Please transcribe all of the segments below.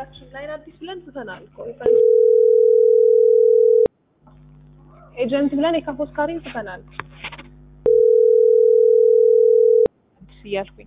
ከታችን ላይን አዲስ ብለን ትተናል እኮ ኤጀንት ብለን የካፎስካሪን ትተናል። አዲስ እያልኩኝ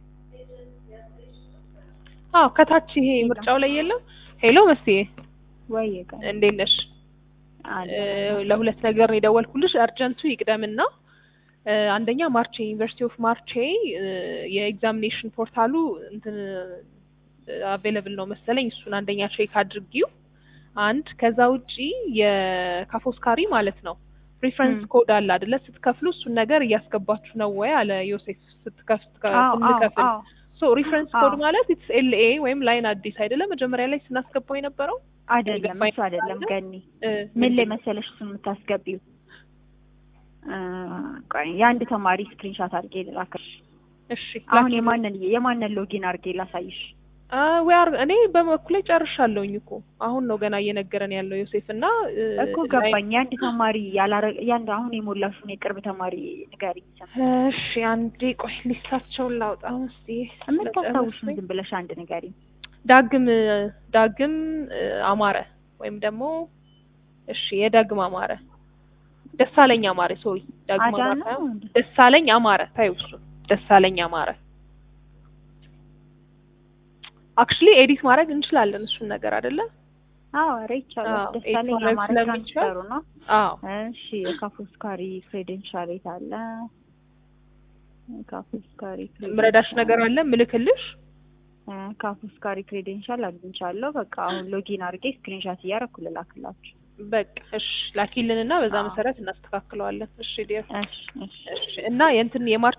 አዎ ከታች ይሄ ምርጫው ላይ የለም። ሄሎ መስዬ ወይ እንዴት ነሽ? ለሁለት ነገር ነው የደወልኩልሽ። አርጀንቱ ይቅደምና አንደኛ ማርቼ ዩኒቨርሲቲ ኦፍ ማርቼ የኤግዛሚኔሽን ፖርታሉ እንትን አቬለብል ነው መሰለኝ። እሱን አንደኛ ቼክ አድርጊው። አንድ ከዛ ውጪ የካፎስካሪ ማለት ነው ሪፈረንስ ኮድ አለ አይደለ? ስትከፍሉ እሱን ነገር እያስገባችሁ ነው ወይ አለ ዮሴፍ ስትከፍል ስንከፍል ሶ ሪፈረንስ ኮድ ማለት ኢትስ ኤልኤ ወይም ላይን አዲስ አይደለም መጀመሪያ ላይ ስናስገባው የነበረው አይደለም እሱ አይደለም ገኒ ምን ላይ መሰለሽ እሱን የምታስገቢው የአንድ ተማሪ ስክሪንሻት አድርጌ ልላክሽ እሺ አሁን የማንን የማንን ሎጊን አድርጌ ላሳይሽ ዌር እኔ በበኩሌ ጨርሻለሁኝ እኮ አሁን ነው ገና እየነገረን ያለው ዮሴፍ እና እኮ ገባኝ የአንድ ተማሪ ያላረ የአንድ አሁን የሞላሽውን የቅርብ ተማሪ ንገሪኝ እሺ አንዴ ቆይ ሊስታቸውን ላውጣ እስቲ የምታስታውሽን ዝም ብለሽ አንድ ንገሪኝ ዳግም ዳግም አማረ ወይም ደግሞ እሺ የዳግም አማረ ደሳለኝ አማረ ሶሪ ዳግም አማረ ደሳለኝ አማረ ታዩ እሱ ደሳለኝ አማረ አክቹሊ ኤዲት ማድረግ እንችላለን እሱን ነገር አይደለ? አዎ ኧረ ይቻላል። ደሳለኝ አማረ ትራንስፈሩ ነው። አዎ እሺ የካፎስካሪ ክሬዴንሻል የት አለ? ካፎስካሪ ምረዳሽ ነገር አለ ምልክልሽ? ካፎስካሪ ክሬዴንሻል አግኝቻለሁ። በቃ አሁን ሎጊን አድርጌ ስክሪንሻት እያደረኩ ልላክላችሁ። በቃ እሺ ላኪልንና በዛ መሰረት እናስተካክለዋለን። እሺ ዲያ እሺ እሺ እሺ እና የእንትን የማርች